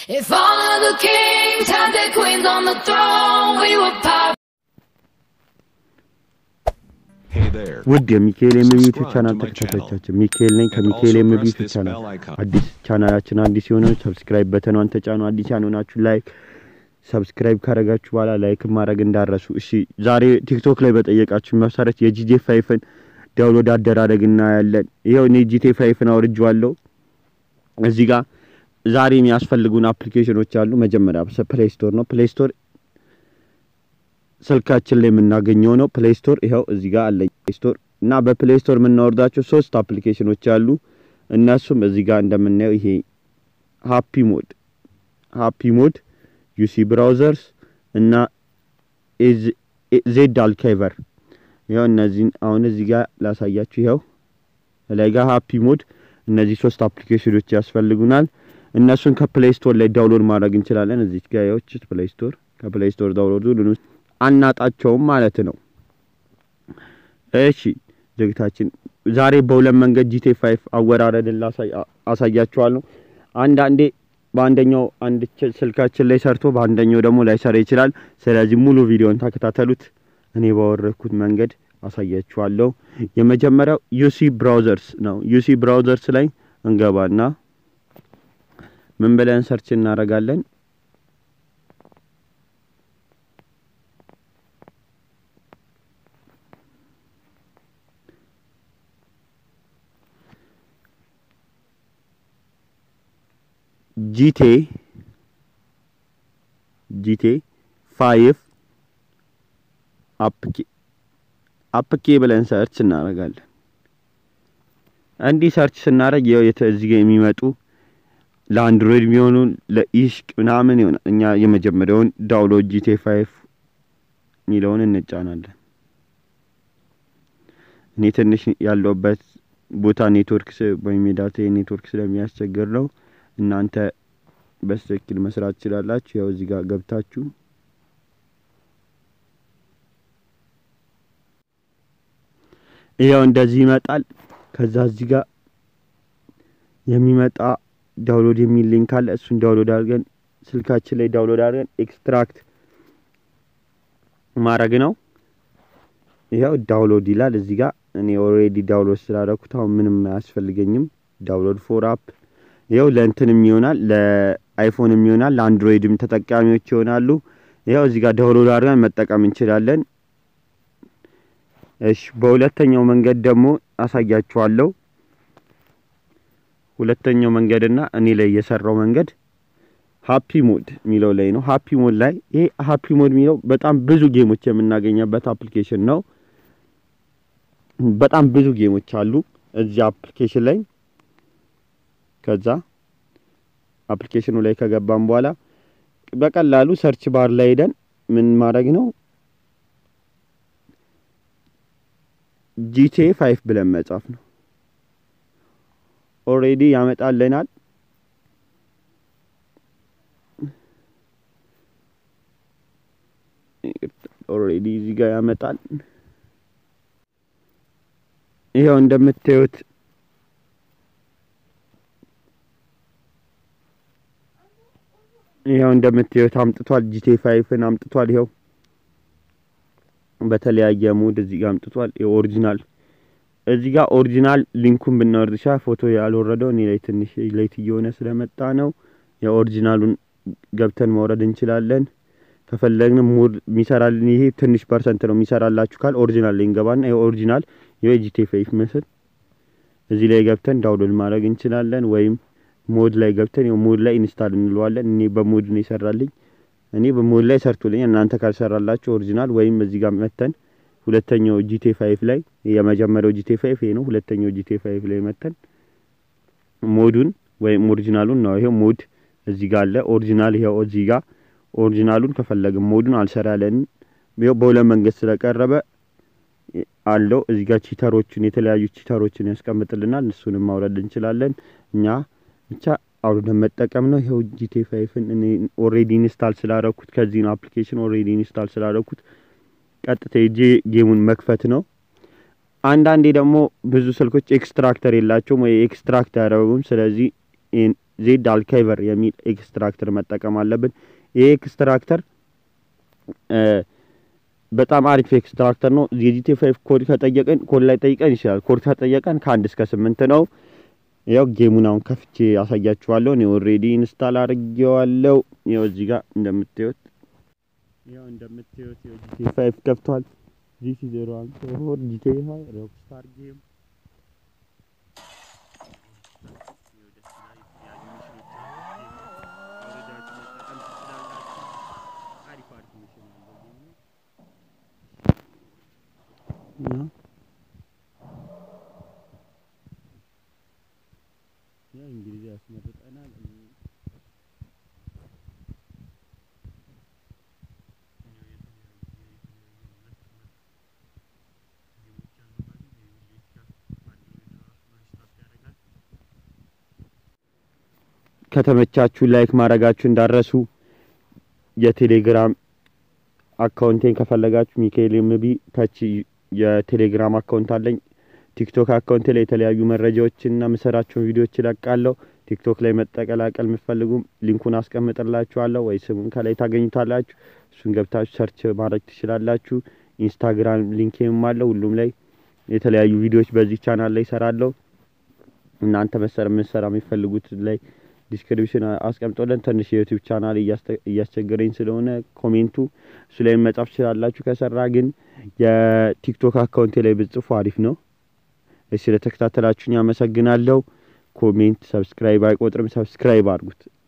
If all of the kings had their queens on the throne, we would pop. Hey there. ውድ የሚካኤል ኤምቢ ዩቲዩብ Subscribe ቻናል to my ተከታታዮቻችን ሚካኤል ነኝ ከሚካኤል also ኤምቢ press ዩቲዩብ this ቻናል bell icon. አዲስ ቻናላችን አዲስ የሆነ ሰብስክራይብ በተኗን ተጫኑ አዲስ ያልሆናችሁ ላይክ ሰብስክራይብ ካደረጋችሁ በኋላ ላይክ ማድረግ እንዳረሱ እሺ ዛሬ ቲክቶክ ላይ በጠየቃችሁ መሰረት የጂጄ ፋይፍን ዳውንሎድ አደራረግ እናያለን ይኸው እኔ ጂቴ ፋይፍን አውርጄዋለሁ እዚህ ጋር ዛሬ የሚያስፈልጉን አፕሊኬሽኖች አሉ መጀመሪያ ፕሌይ ስቶር ነው ፕሌይ ስቶር ስልካችን ላይ የምናገኘው ነው ፕሌይ ስቶር ይኸው እዚህ ጋር አለ ፕሌይ ስቶር እና በፕሌይ ስቶር የምናወርዳቸው ሶስት አፕሊኬሽኖች አሉ እነሱም እዚህ ጋር እንደምናየው ይሄ ሃፒ ሞድ ሃፒ ሞድ ዩሲ ብራውዘርስ እና ዜድ አልካይቨር ይኸው እነዚህን አሁን እዚህ ጋር ላሳያችሁ ይኸው ላይ ጋር ሃፒ ሞድ እነዚህ ሶስት አፕሊኬሽኖች ያስፈልጉናል እነሱን ከፕሌይ ስቶር ላይ ዳውንሎድ ማድረግ እንችላለን እዚህ ጋር ያው ፕሌይ ስቶር ከፕሌይ ስቶር ዳውንሎድ አናጣቸውም ማለት ነው እሺ ዝግታችን ዛሬ በሁለት መንገድ ጂቴ ፋይፍ አወራረድን አሳያችኋለሁ አንዳንዴ በአንደኛው አንድ ች- ስልካችን ላይ ሰርቶ በአንደኛው ደግሞ ላይሰራ ይችላል ስለዚህ ሙሉ ቪዲዮን ተከታተሉት እኔ ባወረድኩት መንገድ አሳያችኋለሁ የመጀመሪያው ዩሲ ብራውዘርስ ነው ዩሲ ብራውዘርስ ላይ እንገባና ምን ብለን ሰርች እናደርጋለን ጂቴ ጂቴ ፋይፍ አፕኬ አፕኬ ብለን ሰርች እናደርጋለን እንዲህ ሰርች ስናደርግ ያው የተ- እዚህ ጋር የሚመጡ ለአንድሮይድ የሚሆኑ ለኢሽቅ ምናምን ይሆናል እኛ የመጀመሪያውን ዳውንሎድ ጂቴ ፋይፍ የሚለውን እንጫናለን እኔ ትንሽ ያለውበት ቦታ ኔትወርክ ስ- ወይም የዳታ ኔትወርክ ስለሚያስቸግር ነው እናንተ በስትክክል መስራት ትችላላችሁ ያው እዚህ ጋር ገብታችሁ ይኸው እንደዚህ ይመጣል ከዛ እዚህ ጋር የሚመጣ ዳውንሎድ የሚል ሊንክ አለ እሱን ዳውንሎድ አድርገን ስልካችን ላይ ዳውንሎድ አድርገን ኤክስትራክት ማድረግ ነው ይኸው ዳውንሎድ ይላል እዚህ ጋር እኔ ኦልሬዲ ዳውንሎድ ስላደረኩት አሁን ምንም አያስፈልገኝም ዳውንሎድ ፎር አፕ ይኸው ለእንትንም ይሆናል ለአይፎንም ይሆናል ለአንድሮይድም ተጠቃሚዎች ይሆናሉ ይኸው እዚህ ጋር ዳውንሎድ አድርገን መጠቀም እንችላለን እሺ በሁለተኛው መንገድ ደግሞ አሳያችኋለሁ ሁለተኛው መንገድና እኔ ላይ የሰራው መንገድ ሃፒ ሞድ የሚለው ላይ ነው ሃፒ ሞድ ላይ ይሄ ሃፒ ሞድ የሚለው በጣም ብዙ ጌሞች የምናገኘበት አፕሊኬሽን ነው በጣም ብዙ ጌሞች አሉ እዚህ አፕሊኬሽን ላይ ከዛ አፕሊኬሽኑ ላይ ከገባን በኋላ በቀላሉ ሰርች ባር ላይ ሄደን ምን ማድረግ ነው ጂቴ ፋይፍ ብለን መጻፍ ነው ኦሬዲ ያመጣልናል ኦሬዲ እዚህ ጋር ያመጣል ይኸው እንደምታዩት ይኸው እንደምታዩት አምጥቷል ጂቴ ፋይፍን አምጥቷል ይኸው በተለያየ ሙድ እዚህ ጋር አምጥቷል የኦሪጂናል እዚህ ጋር ኦሪጂናል ሊንኩን ብናወርድ ሻ ፎቶ ያልወረደው እኔ ላይ ትንሽ ሌት እየሆነ ስለመጣ ነው የኦሪጂናሉን ገብተን መውረድ እንችላለን ከፈለግን ሙድ የሚሰራልን ይሄ ትንሽ ፐርሰንት ነው የሚሰራላችሁ ካል ኦሪጂናል ላይ እንገባና ይሄ ኦሪጂናል የጂቴ ፋይፍ ምስል እዚህ ላይ ገብተን ዳውንሎድ ማድረግ እንችላለን ወይም ሞድ ላይ ገብተን ይኸው ሞድ ላይ ኢንስታል እንለዋለን እኔ በሞድ ነው ይሰራልኝ እኔ በሞድ ላይ ሰርቶልኝ እናንተ ካልሰራላችሁ ኦሪጂናል ወይም እዚህ ጋር መተን ሁለተኛው ጂቴ ፋይፍ ላይ የመጀመሪያው ጂቴ ፋይፍ ይሄ ነው ሁለተኛው ጂቴ ፋይፍ ላይ መተን ሞዱን ወይም ኦሪጂናሉን ነው ይሄው ሞድ እዚህ ጋር አለ ኦሪጂናል ይሄው እዚህ ጋር ኦሪጂናሉን ከፈለግን ሞዱን አልሰራለንም ይኸው በሁለት መንገድ ስለቀረበ አለው እዚህ ጋር ቺተሮችን የተለያዩ ቺተሮችን ያስቀምጥልናል እሱንም ማውረድ እንችላለን እኛ ብቻ አውርደን መጠቀም ነው ይኸው ጂቴ ፋይፍን እኔ ኦሬዲ ኢንስታል ስላደረኩት ከዚህ ነው አፕሊኬሽን ኦሬዲ ኢንስታል ስላደረኩት ቀጥታ ሄጄ ጌሙን መክፈት ነው አንዳንዴ ደግሞ ብዙ ስልኮች ኤክስትራክተር የላቸውም ወይ ኤክስትራክት አያደረጉም ስለዚህ ዜድ አልካይቨር የሚል ኤክስትራክተር መጠቀም አለብን። ይሄ ኤክስትራክተር በጣም አሪፍ ኤክስትራክተር ነው። የጂቲ ፋይቭ ኮድ ከጠየቀን ኮድ ላይ ጠይቀን ይችላል። ኮድ ከጠየቀን ከአንድ እስከ ስምንት ነው። ያው ጌሙን አሁን ከፍቼ ያሳያችኋለሁ። እኔ ኦልሬዲ ኢንስታል አድርጌዋለሁ። ያው እዚህ ጋር እንደምታዩት ያው እንደምታዩት ያው ጂቲ ፋይቭ ከፍቷል። ጂቲ ዜሮ ዋን ፎር ጂቲ ሀይ ሮክስታር ጌም ያው እንግሊዝ ያስመርጠናል። ከተመቻችሁ ላይክ ማድረጋችሁ እንዳረሱ። የቴሌግራም አካውንቴን ከፈለጋችሁ ሚካኤል ኤምቢ ታች የቴሌግራም አካውንት አለኝ። ቲክቶክ አካውንት ላይ የተለያዩ መረጃዎችንና ምሰራቸውን ቪዲዮዎች ይለቃለሁ። ቲክቶክ ላይ መጠቀላቀል የምትፈልጉም ሊንኩን አስቀምጥላችኋለሁ ወይ ስሙን ከላይ ታገኙታላችሁ። እሱን ገብታችሁ ሰርች ማድረግ ትችላላችሁ። ኢንስታግራም ሊንኬም አለው። ሁሉም ላይ የተለያዩ ቪዲዮዎች በዚህ ቻናል ላይ እሰራለሁ። እናንተ መሰረ ምንሰራ የሚፈልጉት ላይ ዲስክሪፕሽን አስቀምጦለን ትንሽ የዩቲዩብ ቻናል እያስቸገረኝ ስለሆነ ኮሜንቱ እሱ ላይ መጻፍ ትችላላችሁ። ከሰራ ግን የቲክቶክ አካውንቴ ላይ ብጽፉ አሪፍ ነው። ስለተከታተላችሁኝ አመሰግናለሁ። ኮሜንት፣ ሰብስክራይብ አይቆጥርም። ሰብስክራይብ አድርጉት።